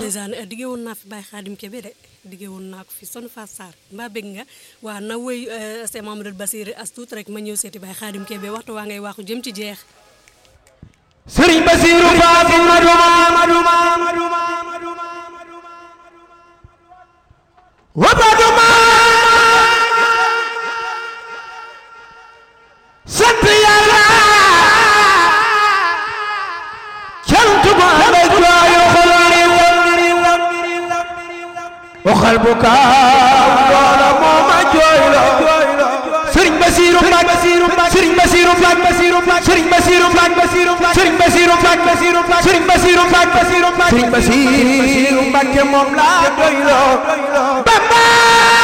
ndeysaan dige woon naa fi Baye Khadim Kébé de dige woon naa ko fi son fa Sarr mbaa bëgg nga waa na woy c'est Mamadou Bassir as tuut rek ma ñëw seeti Baye Khadim Kébé waxtu waa ngay waxu jëm ci jeex Sëriñ Basiru Faati maduma maduma wa maduma sant Yàlla cant bu ànd ak jooyu xol waxal bu kaaw loola moo ma jooyloo Sëriñ Basiru Mbàkke Sëriñ Basiru Mbàkke Sëriñ Basiru Mbàkke Sëriñ Basiru Mbàkke Sëriñ Basiru Mbàkke Sëriñ Basiru Mbàkke moom laa doyloo Bamba